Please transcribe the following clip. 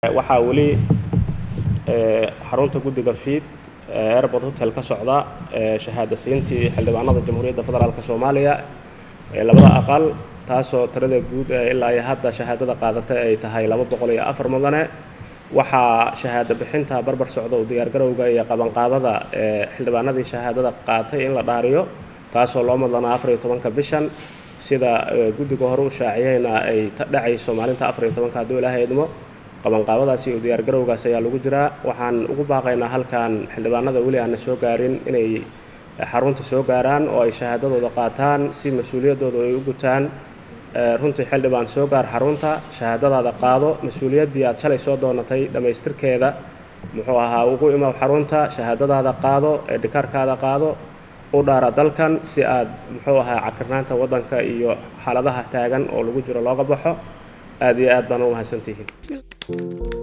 waxaa weli xarunta guddiga fiid airport hotel ka socda shahaada siintii xildhibaanada jamhuuriyadda federaalk soomaaliya ee labada aqal taasoo tirada guud ee ilaa iyo hadda shahaadada qaadatay ay tahay laba boqol iyo afar mudane waxaa shahaado bixinta barbar socda u diyaargarowga iyo qabanqaabada ee xildhibaanadii shahaadada qaatay in la dhaariyo taasoo loo madlanaa afar iyo tobanka bishan sida guddiga hore u shaaciyeyna ay dhacayso maalinta afar iyo tobanka hadduu ilaahay idmo qabanqaabadaasi iyo diyaargarowgaas ayaa lagu jiraa waxaan ugu baaqaynaa halkan xildhibaanada weli aanna soo gaarin inay xarunta soo gaaraan oo ay shahaadadooda qaataan si mas-uuliyaddooda ay u gutaan runtii xildhibaan soo gaar xarunta shahaadadaada qaado mas-uuliyaddii aad shalay soo doonatay dhammaystirkeeda muxuu ahaa ugu imaw xarunta shahaadadaada qaado ee dhikaarkaada qaado u dhaara dalkan si aad muxuu ahaa cakirnaanta waddanka iyo xaaladaha taagan oo lagu jiro looga baxo aad iyo aad baan u mahadsantihiin